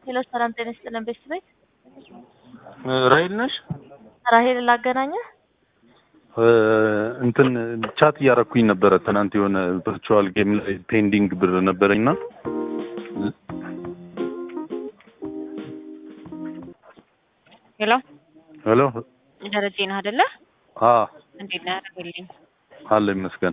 ሄሎ ሰላም ጤና ይስጥልን ቤተሰብ ቤት ራሄል ነሽ? ራሄል ላገናኘህ እንትን ቻት እያረኩኝ ነበረ ትናንት የሆነ ቨርቹዋል ጌም ላይ ፔንዲንግ ብር ነበረኝና ሄሎ ሄሎ ደረጀ ነህ አይደለ? አ እንዴት ነህ? አደረገልኝ አለ ይመስገን።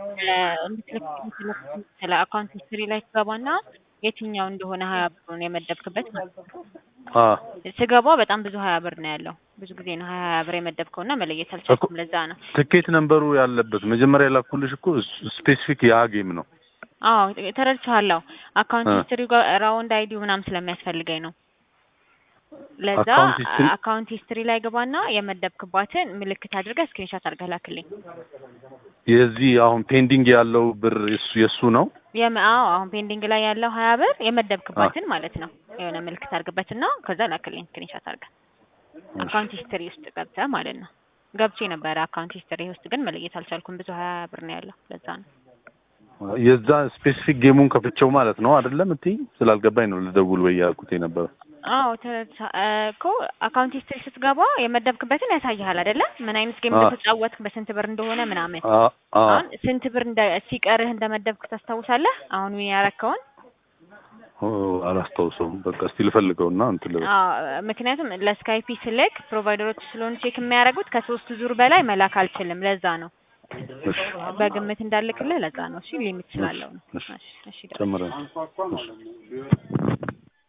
ስለ አካውንት ሂስትሪ ላይ ትገባና የትኛው እንደሆነ ሀያ ብሩን የመደብክበት ማለት ነው። አ ስገባ በጣም ብዙ ሀያ ብር ነው ያለው። ብዙ ጊዜ ነው ሀያ ሀያ ብር የመደብከው እና መለየት አልቻልኩም። ለዛ ነው። ትኬት ነንበሩ ያለበት መጀመሪያ የላኩልሽ እኮ ስፔሲፊክ ያ ጌም ነው። አዎ ተረድቻለሁ። አካውንት እ ሂስትሪ ጋር ራውንድ አይዲ ምናምን ስለሚያስፈልገኝ ነው። ለዛ አካውንት ሂስትሪ አካውንት ሂስትሪ ላይ ገባና የመደብክባትን ምልክት አድርገህ ስክሪንሾት አድርገህ ላክልኝ። የዚህ አሁን ፔንዲንግ ያለው ብር የሱ የሱ ነው። የም- አዎ አሁን ፔንዲንግ ላይ ያለው ሀያ ብር የመደብክባትን ማለት ነው። የሆነ ምልክት አድርግበትና ከዛ ላክልኝ ስክሪንሾት አድርገህ አካውንት ሂስትሪ ውስጥ ገብተህ ማለት ነው። ገብቼ ነበረ አካውንት ሂስትሪ ውስጥ ግን መለየት አልቻልኩም። ብዙ ሀያ ብር ነው ያለው። ለዛ ነው። የዛ ስፔሲፊክ ጌሙን ከፍቼው ማለት ነው አይደለም እትይ ስላልገባኝ ነው ልደውል ወይ ያልኩት የነበረ። አዎ ተረድቻ- እ እኮ አካውንት ሂስትሪ ስትገባ የመደብክበትን ያሳይሃል አይደለ? ምን አይነት ጌም አ እንደተጫወትክ በስንት ብር እንደሆነ ምናምን። አ አ አሁን ስንት ብር እንደ ሲቀርህ እንደመደብክ ታስታውሳለህ? አሁን ምን ያረከውን? ኦ አላስታውሰውም። በቃ እስቲ ልፈልገውና እንትን ልበል። አዎ ምክንያቱም ለስካይፒ ስልክ ፕሮቫይደሮች ስለሆኑ ቼክ የሚያደርጉት ከሶስት ዙር በላይ መላክ አልችልም። ለዛ ነው እሺ በግምት እንዳልክልህ። ለዛ ነው። እሺ ሊሚት እሺ ስላለው ነው። እሺ እሺ እሺ ደረጀ። ጨምረን እሺ